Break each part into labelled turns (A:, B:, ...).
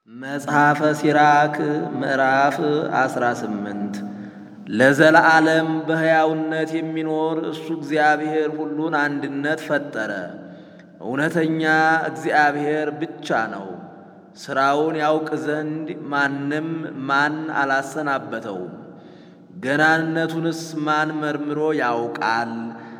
A: መጽሐፈ ሲራክ ምዕራፍ 18 ለዘለዓለም በሕያውነት የሚኖር እሱ እግዚአብሔር ሁሉን አንድነት ፈጠረ። እውነተኛ እግዚአብሔር ብቻ ነው። ሥራውን ያውቅ ዘንድ ማንም ማን አላሰናበተውም። ገናንነቱንስ ማን መርምሮ ያውቃል?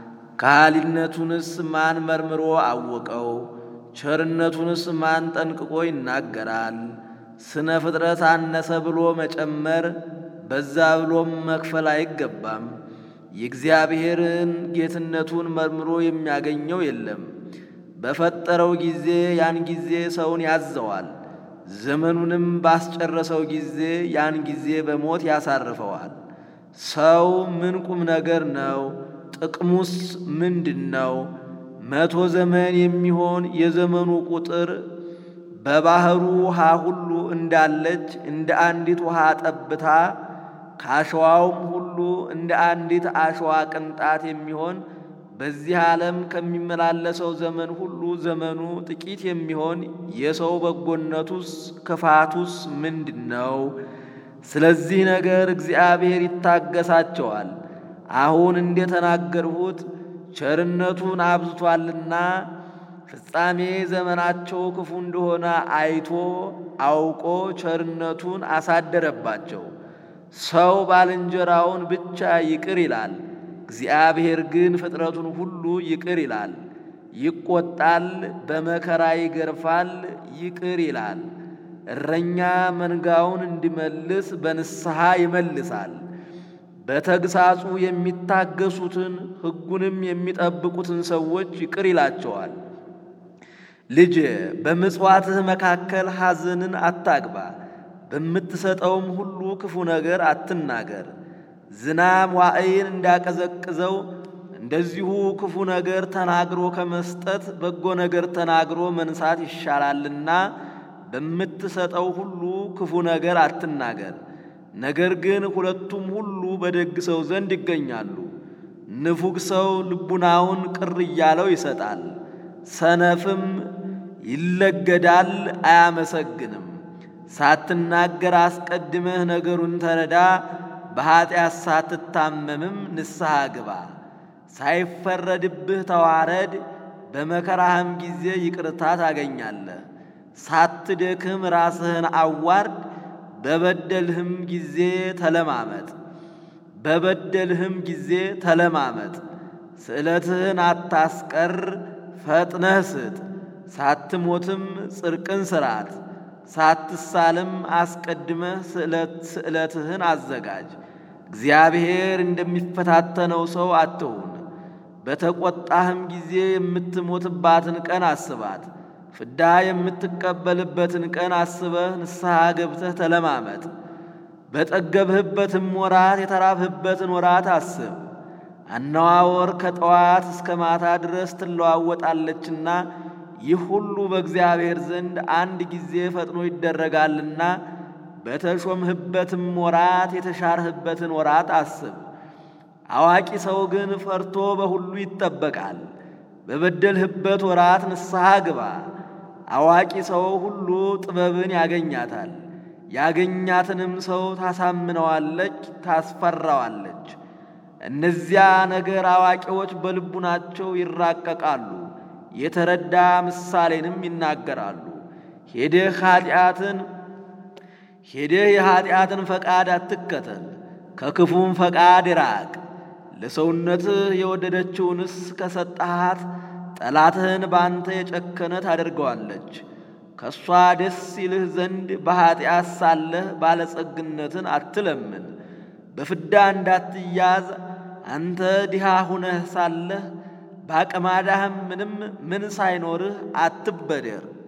A: ከሃሊነቱንስ ማን መርምሮ አወቀው? ቸርነቱንስ ማን ጠንቅቆ ይናገራል? ስነ ፍጥረት አነሰ ብሎ መጨመር በዛ ብሎም መክፈል አይገባም። የእግዚአብሔርን ጌትነቱን መርምሮ የሚያገኘው የለም። በፈጠረው ጊዜ ያን ጊዜ ሰውን ያዘዋል። ዘመኑንም ባስጨረሰው ጊዜ ያን ጊዜ በሞት ያሳርፈዋል። ሰው ምን ቁም ነገር ነው? ጥቅሙስ ምንድን ነው? መቶ ዘመን የሚሆን የዘመኑ ቁጥር በባሕሩ ውሃ ሁሉ እንዳለች እንደ አንዲት ውሃ ጠብታ ከአሸዋውም ሁሉ እንደ አንዲት አሸዋ ቅንጣት የሚሆን በዚህ ዓለም ከሚመላለሰው ዘመን ሁሉ ዘመኑ ጥቂት የሚሆን የሰው በጎነቱስ ክፋቱስ ምንድን ነው? ስለዚህ ነገር እግዚአብሔር ይታገሳቸዋል። አሁን እንደተናገርሁት ቸርነቱን አብዝቷልና ፍጻሜ ዘመናቸው ክፉ እንደሆነ አይቶ አውቆ ቸርነቱን አሳደረባቸው። ሰው ባልንጀራውን ብቻ ይቅር ይላል፣ እግዚአብሔር ግን ፍጥረቱን ሁሉ ይቅር ይላል። ይቆጣል፣ በመከራ ይገርፋል፣ ይቅር ይላል። እረኛ መንጋውን እንዲመልስ በንስሐ ይመልሳል። በተግሳጹ የሚታገሱትን ሕጉንም የሚጠብቁትን ሰዎች ይቅር ይላቸዋል። ልጄ በምጽዋትህ መካከል ሐዘንን አታግባ፣ በምትሰጠውም ሁሉ ክፉ ነገር አትናገር። ዝናብ ዋዕይን እንዳቀዘቅዘው እንደዚሁ ክፉ ነገር ተናግሮ ከመስጠት በጎ ነገር ተናግሮ መንሳት ይሻላልና በምትሰጠው ሁሉ ክፉ ነገር አትናገር። ነገር ግን ሁለቱም ሁሉ በደግ ሰው ዘንድ ይገኛሉ። ንፉግ ሰው ልቡናውን ቅር እያለው ይሰጣል፣ ሰነፍም ይለገዳል አያመሰግንም። ሳትናገር አስቀድመህ ነገሩን ተረዳ፣ በኀጢአት ሳትታመምም ንስሐ ግባ። ሳይፈረድብህ ተዋረድ፣ በመከራህም ጊዜ ይቅርታ ታገኛለህ። ሳትደክም ራስህን አዋርድ በበደልህም ጊዜ ተለማመጥ በበደልህም ጊዜ ተለማመጥ። ስዕለትህን አታስቀር፣ ፈጥነህ ስጥ። ሳትሞትም ጽድቅን ስራት፣ ሳትሳልም አስቀድመህ ስዕለትህን አዘጋጅ። እግዚአብሔር እንደሚፈታተነው ሰው አትሁን። በተቈጣህም ጊዜ የምትሞትባትን ቀን አስባት። ፍዳ የምትቀበልበትን ቀን አስበህ ንስሐ ገብተህ ተለማመጥ። በጠገብህበትም ወራት የተራብህበትን ወራት አስብ። አነዋወር ከጠዋት እስከ ማታ ድረስ ትለዋወጣለችና ይህ ሁሉ በእግዚአብሔር ዘንድ አንድ ጊዜ ፈጥኖ ይደረጋልና በተሾምህበትም ወራት የተሻርህበትን ወራት አስብ። አዋቂ ሰው ግን ፈርቶ በሁሉ ይጠበቃል። በበደልህበት ወራት ንስሐ ግባ። አዋቂ ሰው ሁሉ ጥበብን ያገኛታል። ያገኛትንም ሰው ታሳምነዋለች፣ ታስፈራዋለች። እነዚያ ነገር አዋቂዎች በልቡናቸው ይራቀቃሉ፣ የተረዳ ምሳሌንም ይናገራሉ። ሄደህ ኃጢአትን ሄደህ የኃጢአትን ፈቃድ አትከተል፣ ከክፉም ፈቃድ ይራቅ። ለሰውነትህ የወደደችውንስ ከሰጠሃት ጠላትህን ባንተ የጨከነ ታደርገዋለች። ከእሷ ደስ ይልህ ዘንድ በኀጢአት ሳለህ ባለጸግነትን አትለምን። በፍዳ እንዳትያዝ አንተ ድሃ ሁነህ ሳለህ በአቅማዳህም ምንም ምን ሳይኖርህ አትበደር።